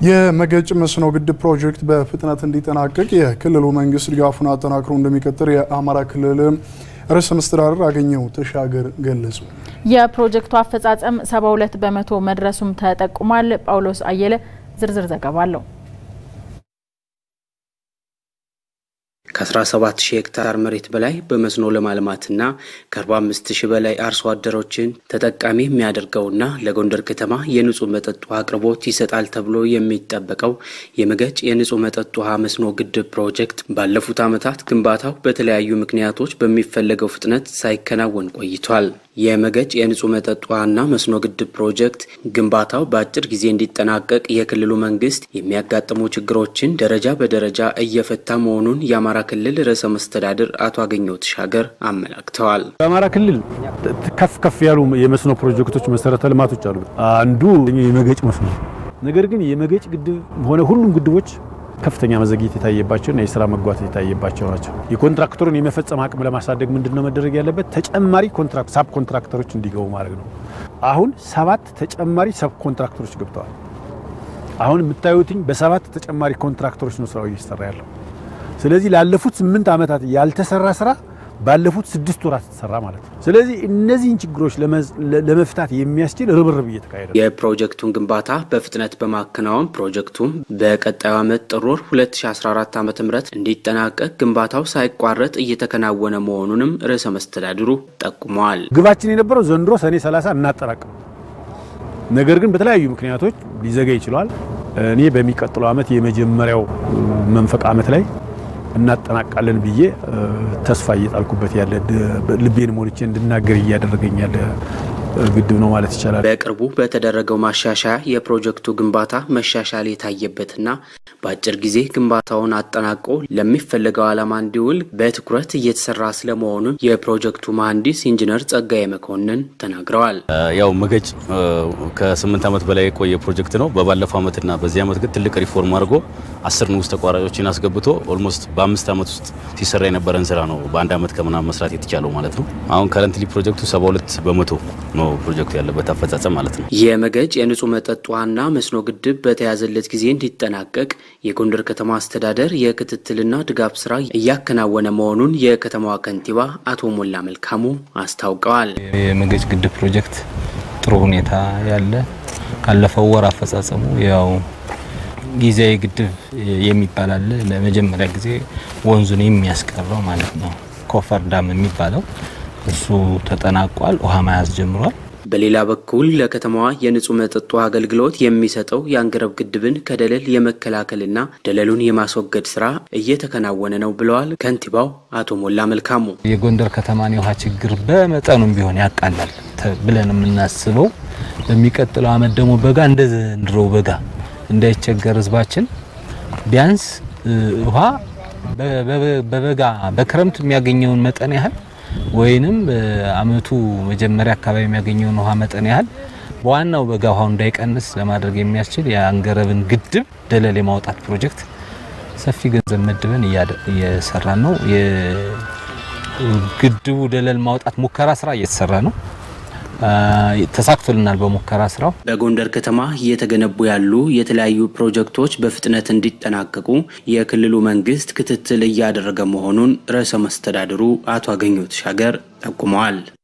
የመገጭ መስኖ ግድብ ፕሮጀክት በፍጥነት እንዲጠናቀቅ የክልሉ መንግስት ድጋፉን አጠናክሮ እንደሚቀጥል የአማራ ክልል ርዕሰ መስተዳድር አገኘሁ ተሻገር ገለጹ። የፕሮጀክቱ አፈጻጸም 72 በመቶ መድረሱም ተጠቁሟል። ጳውሎስ አየለ ዝርዝር ዘገባ አለው። ከ17 ሺህ ሄክታር መሬት በላይ በመስኖ ለማልማትና ከ45 ሺህ በላይ አርሶ አደሮችን ተጠቃሚ የሚያደርገውና ለጎንደር ከተማ የንጹህ መጠጥ ውሃ አቅርቦት ይሰጣል ተብሎ የሚጠበቀው የመገጭ የንጹህ መጠጥ ውሃ መስኖ ግድብ ፕሮጀክት ባለፉት ዓመታት ግንባታው በተለያዩ ምክንያቶች በሚፈለገው ፍጥነት ሳይከናወን ቆይቷል። የመገጭ የንጹህ መጠጥ ውሃና መስኖ ግድብ ፕሮጀክት ግንባታው በአጭር ጊዜ እንዲጠናቀቅ የክልሉ መንግስት የሚያጋጥሙ ችግሮችን ደረጃ በደረጃ እየፈታ መሆኑን የአማራ ክልል ርዕሰ መስተዳድር አቶ አገኘሁ ተሻገር አመላክተዋል። በአማራ ክልል ከፍ ከፍ ያሉ የመስኖ ፕሮጀክቶች፣ መሰረተ ልማቶች አሉ። አንዱ የመገጭ መስኖ ነገር ግን የመገጭ ግድብ ሆነ ሁሉም ግድቦች ከፍተኛ መዘግየት የታየባቸውና የስራ መጓተት የታየባቸው ናቸው። የኮንትራክተሩን የመፈጸም አቅም ለማሳደግ ምንድን ነው መደረግ ያለበት? ተጨማሪ ኮንትራክት ሳብ ኮንትራክተሮች እንዲገቡ ማድረግ ነው። አሁን ሰባት ተጨማሪ ሰብ ኮንትራክተሮች ገብተዋል። አሁን የምታዩትኝ በሰባት ተጨማሪ ኮንትራክተሮች ነው ስራው እየተሰራ ያለው። ስለዚህ ላለፉት ስምንት ዓመታት ያልተሰራ ስራ ባለፉት ስድስት ወራት ተሰራ ማለት ነው። ስለዚህ እነዚህን ችግሮች ለመፍታት የሚያስችል ርብርብ እየተካሄደ ነው። የፕሮጀክቱን ግንባታ በፍጥነት በማከናወን ፕሮጀክቱም በቀጣዩ ዓመት ጥር ወር 2014 ዓ ም እንዲጠናቀቅ ግንባታው ሳይቋረጥ እየተከናወነ መሆኑንም ርዕሰ መስተዳድሩ ጠቁመዋል። ግባችን የነበረው ዘንድሮ ሰኔ 30 እናጠናቅም፣ ነገር ግን በተለያዩ ምክንያቶች ሊዘጋ ይችላል። እኔ በሚቀጥለው ዓመት የመጀመሪያው መንፈቅ ዓመት ላይ እናጠናቃለን ብዬ ተስፋ እየጣልኩበት ያለ ልቤን ሞልቼ እንድናገር እያደረገኝ ያለ ግድብ ነው ማለት ይቻላል። በቅርቡ በተደረገው ማሻሻያ የፕሮጀክቱ ግንባታ መሻሻል የታየበትና በአጭር ጊዜ ግንባታውን አጠናቆ ለሚፈለገው ዓላማ እንዲውል በትኩረት እየተሰራ ስለመሆኑን የፕሮጀክቱ መሐንዲስ ኢንጂነር ጸጋዬ መኮንን ተናግረዋል። ያው መገጭ ከስምንት ዓመት በላይ የቆየ ፕሮጀክት ነው። በባለፈው ዓመትና በዚህ ዓመት ግን ትልቅ ሪፎርም አድርጎ አስር ንዑስ ተቋራጮችን አስገብቶ ኦልሞስት በአምስት ዓመት ውስጥ ሲሰራ የነበረን ስራ ነው በአንድ ዓመት ከምናምን መስራት የተቻለው ማለት ነው። አሁን ከረንትሊ ፕሮጀክቱ 72 በመቶ ነው ፕሮጀክቱ ያለበት አፈጻጸም ማለት ነው። የመገጭ የንጹህ መጠጥ ውሃና መስኖ ግድብ በተያዘለት ጊዜ እንዲጠናቀቅ የጎንደር ከተማ አስተዳደር የክትትልና ድጋፍ ስራ እያከናወነ መሆኑን የከተማዋ ከንቲባ አቶ ሞላ መልካሙ አስታውቀዋል። የመገጭ ግድብ ፕሮጀክት ጥሩ ሁኔታ ያለ ካለፈው ወር አፈጻጸሙ ያው ጊዜያዊ ግድብ የሚባል አለ። ለመጀመሪያ ጊዜ ወንዙን የሚያስቀረው ማለት ነው ኮፈር ዳም የሚባለው እሱ ተጠናቋል። ውሃ መያዝ ጀምሯል። በሌላ በኩል ለከተማዋ የንጹህ መጠጥ ውሃ አገልግሎት የሚሰጠው የአንገረብ ግድብን ከደለል የመከላከልና ደለሉን የማስወገድ ስራ እየተከናወነ ነው ብለዋል ከንቲባው አቶ ሞላ መልካሙ። የጎንደር ከተማን የውሃ ችግር በመጠኑም ቢሆን ያቃላል ብለን የምናስበው በሚቀጥለው ዓመት ደግሞ በጋ እንደ ዘንድሮ በጋ እንዳይቸገር ህዝባችን ቢያንስ ውሃ በበጋ በክረምት የሚያገኘውን መጠን ያህል ወይንም በአመቱ መጀመሪያ አካባቢ የሚያገኘውን ውሃ መጠን ያህል በዋናው በጋ ውሃው እንዳይቀንስ ለማድረግ የሚያስችል የአንገረብን ግድብ ደለል የማውጣት ፕሮጀክት ሰፊ ገንዘብ መድበን እየሰራን ነው። የግድቡ ደለል ማውጣት ሙከራ ስራ እየተሰራ ነው። ተሳክቶልናል። በሙከራ ስራው በጎንደር ከተማ እየተገነቡ ያሉ የተለያዩ ፕሮጀክቶች በፍጥነት እንዲጠናቀቁ የክልሉ መንግስት ክትትል እያደረገ መሆኑን ርዕሰ መስተዳድሩ አቶ አገኘሁ ተሻገር ጠቁመዋል።